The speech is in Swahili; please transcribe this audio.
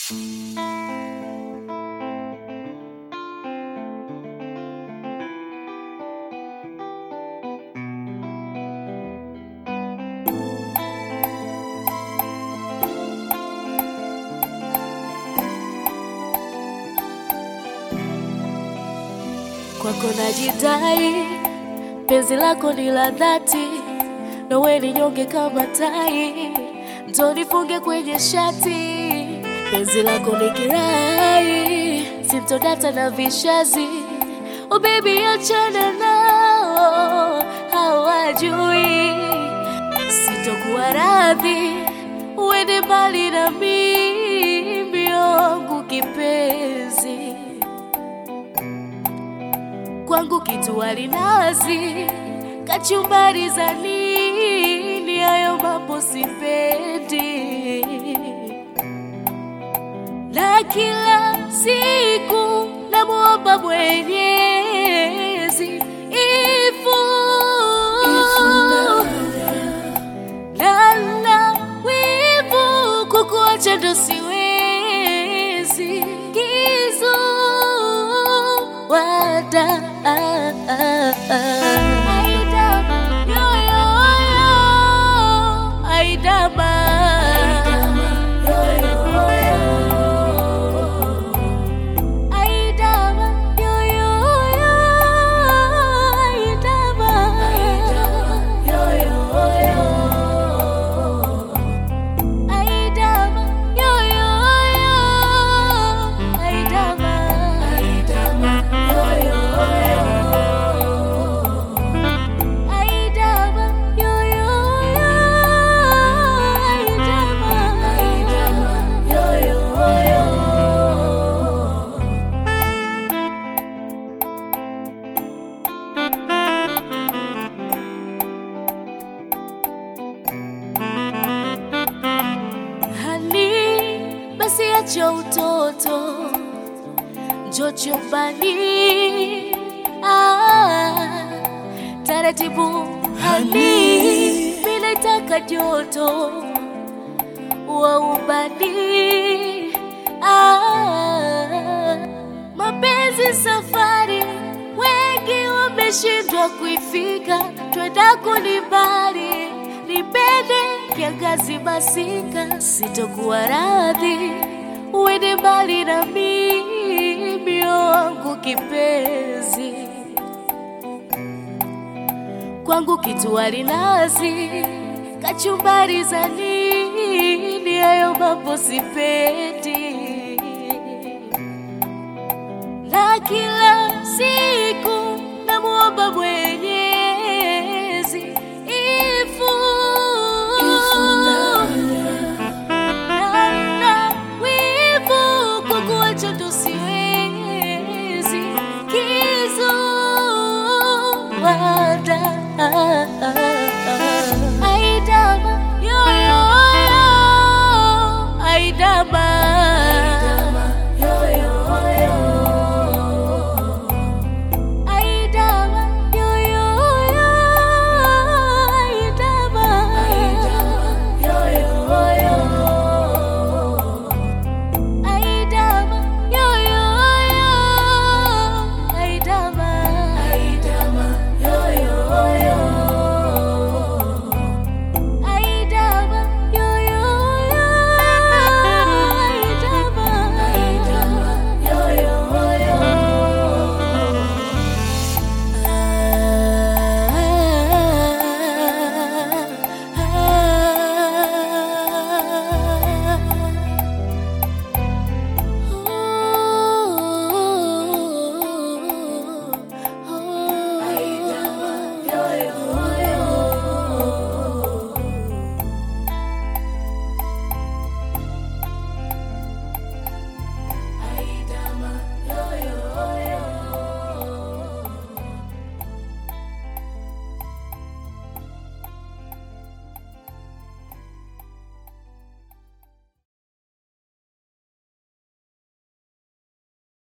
kwako najidai, penzi lako ni la dhati, nawe ni nyonge kama tai, ndo nifunge kwenye shati. Penzi lako ni kirai, sintodata na vishazi. Oh baby, achana nao, hawajui sitokuwa radhi uende mbali na mimi, yangu kipenzi kwangu kitu alinazi kachumbari za nini? Hayo mambo sipendi, na kila siku namwomba Mwenyezi ifu lala wivu kukuacha ndo siwezi kizu wada Aidama, yo, yo, yo. Aidama. Aidama, yo, yo, yo. Aidama. Aidama, yo, yo, yo. Aidama. Aidama, yo, yo, yo. Aidama. Hani, basi acha utoto, njoo chumbani. Ah, taratibu hani, mimi nataka joto wa ubani. Ah, mapenzi safari, wengi wameshindwa kuifika, twenda kulibali nipende kiangazi masika, sitokuwa radhi uende mbali na mimi, wangu kipenzi kwangu kitu alinazi kachumbari za nini? Hayo mambo sipendi, na kila siku namwomba Mwenyezi